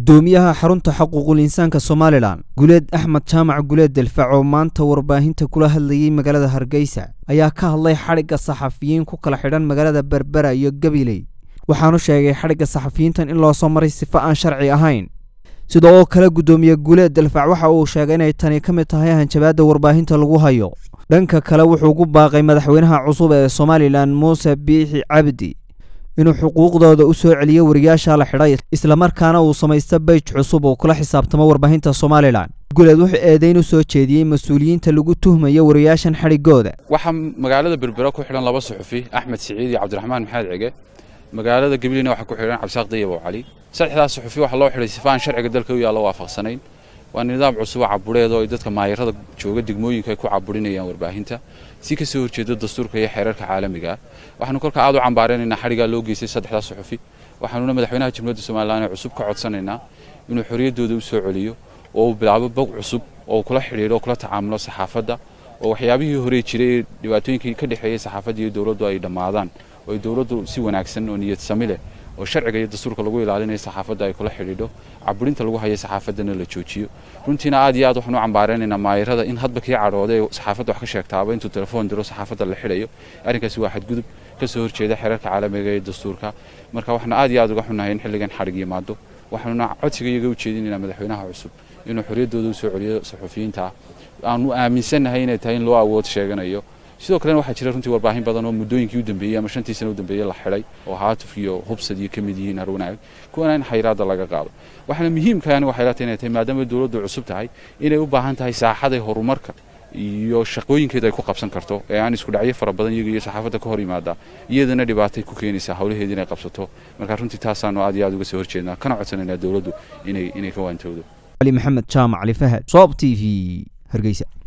gudoomiyaha xarunta xuquuqul insaanka somalilan guleed axmed jaamac guleed delfac oo maanta warbaahinta kula hadlayey magaalada hargeysa ayaa ka hadlay xadhigga saxafiyiin ku kala xidhan magaalada berbera iyo gabiley waxaanu sheegay xadhigga saxafiyiintan in loo soo maray sifo aan sharci ahayn sida oo kale gudoomiye guleed delfac waxa uu sheegay inay tani ka mid tahay hanjabaadda warbaahinta lagu hayo dhanka kale wuxuu ku baaqay madaxweynaha cusub ee somalilan muuse biixi cabdi inuu xuquuqdooda u soo celiyo wariyaasha la xidhay islamarkaana uu samaysto beyj cusub oo kula xisaabtamo warbaahinta somalilan guleed wuxuu eedayn u soo jeediyey mas-uuliyiinta lagu tuhmayo wariyaashan xadhigooda waxaa magaalada berbera ku xidhan laba suxufi axmed siciid iyo cabdiraxmaan maxamed cige magaalada gabilina waxaa ku xidhan cabdisaaq dayab oo cali saddexdaas suxufi waxaa loo xidhay sifa aan sharciga dalka u yaallo waafaqsanayn waa nidaam cusub oo cabureed oo ay dadka maayarada jooga degmooyinka ay ku caburinayaan warbaahinta si ka soo horjeeda dastuurka iyo xeerarka caalamiga ah waxaanu kolka aad u cambaaranaynaa xadhigaa loo geystay saddexdaas suxufi waxaanuna madaxweynaha jamhuuriyadda somalilan ee cusub ka codsanaynaa inuu xorriyaddooda u soo celiyo oo uu bilaabo bog cusub oo kula xidhiidho oo kula tacaamulo saxaafadda oo waxyaabihii horey jiray ee dhibaatooyinkii ka dhexeeyey saxaafadda iyo dowladdu ay dhammaadaan oo ay dowladdu si wanaagsan oo niyad sami leh oo sharciga iyo dastuurka lagu ilaalinayo saxaafadda ay kula xidhiidho caburinta lagu hayo saxaafaddana la joojiyo runtiina aad iyo aad waxaan u cambaaraynaynaa maayarada in hadba kii cadhooday ee saxaafadda wax ka sheegtaaba intuu telefoon diro saxaafadda la xidhayo arrinkaasi waa xadgudub ka soo horjeeda xeerarka caalamiga ee dastuurka marka waxaan aad iyo aad uga xunnahay in xilligan xadhig yimaado waxaanuna codsiga iyaga u jeedinaynaa madaxweynaha cusub inuu xorriyaddooda u soo celiyo saxufiyiinta aanu aaminsannahay inay tahay in loo awood sheeganayo sidoo kalena waxaa jira runtii warbaahin badan oo muddooyinkii u dambeeyey ama shantii sana u dambeeyey la xidhay oo haatuf iyo hubsad iyo ka mid yihiin harwanaag kuwana in xayiraadda laga qaado waxaana muhiimkaani waxay la tahay inay tahay maadaama dowladdu cusub tahay inay u baahan tahay saaxaday horumarka iyo shaqooyinkeeda ay ku qabsan karto ee aan isku dhacyo fara badan iyaga iyo saxaafadda ka hor yimaada iyadana dhibaatay ku keenaysaa howlaheeda inay qabsato marka runtii taasaanu aad iyo aad uga soo horjeednaa kana codsanaynaa dowladdu inay inay ka waantowdo cali maxamed jaamac cali fahad soob t v hargeysa